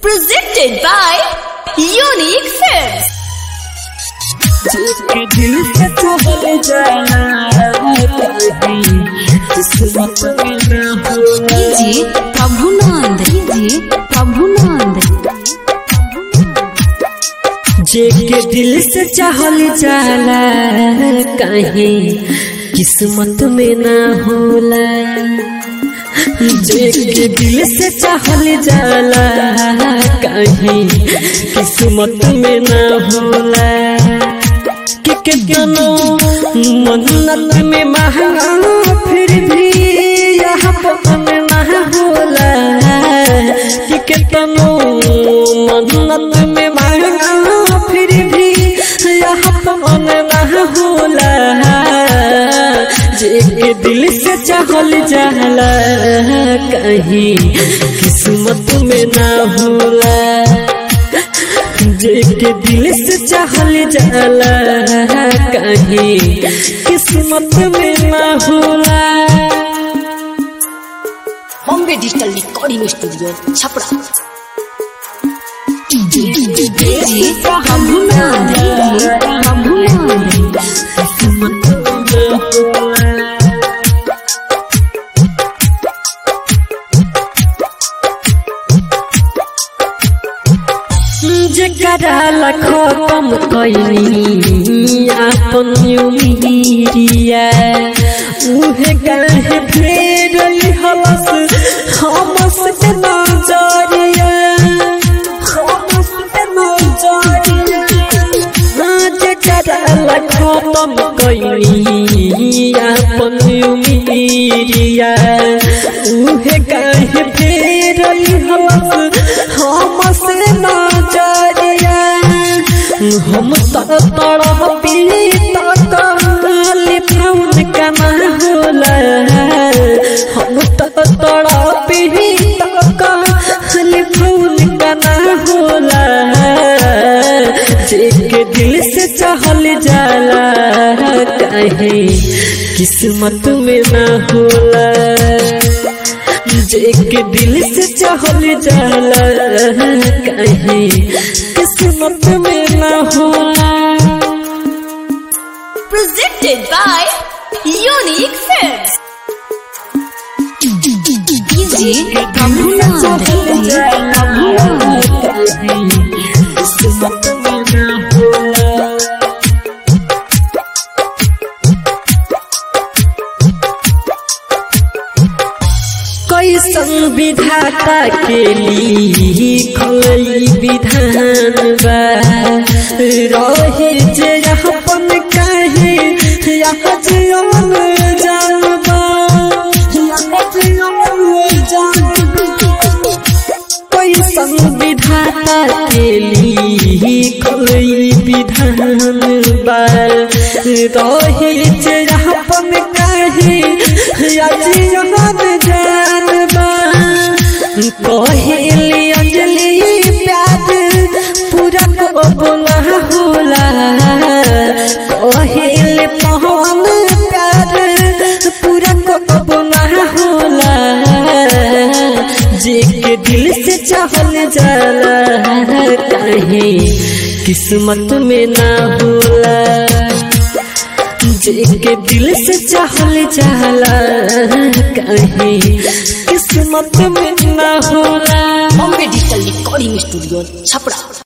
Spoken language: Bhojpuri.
Presented by Unique Films. जिसके दिल से चले जाना कहीं किस्मत में न हो जी प्रभुनंद जी प्रभुनंद जेके दिल से चाहल जाला कहीं किस्मत में ना होला जेके दिल से चाहल जाला कहीं किस्मत में ना होला कि कितनो मन्नत में महंगा फिर भी यहाँ पवन ना होला कि कितनो मन्नत में महंगा फिर भी यहाँ पवन ना होला जे दिल से चाहल जाला कहीं किस्मत में ना होला जेके दिल से चाहल जाला कहीं किस्मत में ना होला Bombay digital recording studio Chhapra ji Prabhunand जी प्रभुनंद किस्मत में ना होला जकरा लखो कम कैनी आपन उमिरिया उहे काहे फेर हवस हमस के नजरिया हमस के नजरिया जकरा लखो कम कैनी आपन उमिरिया उहे काहे फेर हवस हमस नजरिया हम तो तड़प पीता काली फाउन कना होला हम तो तड़प पीता काली फाउन कना होला जेके दिल से चाहल जाला कहे किस्मत में ना होला जेके दिल से चाहल जाला कहीं किस्मत में ना होला Presented by Unique Films. जी प्रभुनंद जी प्रभुनंद किस्मत में ना होला कैसन विधाता के लिखल विधान बा रहे जे अपन काहे यहाँ जीवन जानबा यहाँ जीवन जानबा कैसन विधाता के लिखल विधान बा रहे जे अपन काहे यहाँ जीवन जानबा कहेली अंजलि प्यार पूरा को बोला होला कहेली पवन प्यार पूरा को बोला होला जे के दिल से चाहल जाला कहे किस्मत में ना होला जेके दिल से चाहल जाला कहीं किस्मत में ना होला Bombay digital recording studio Chhapra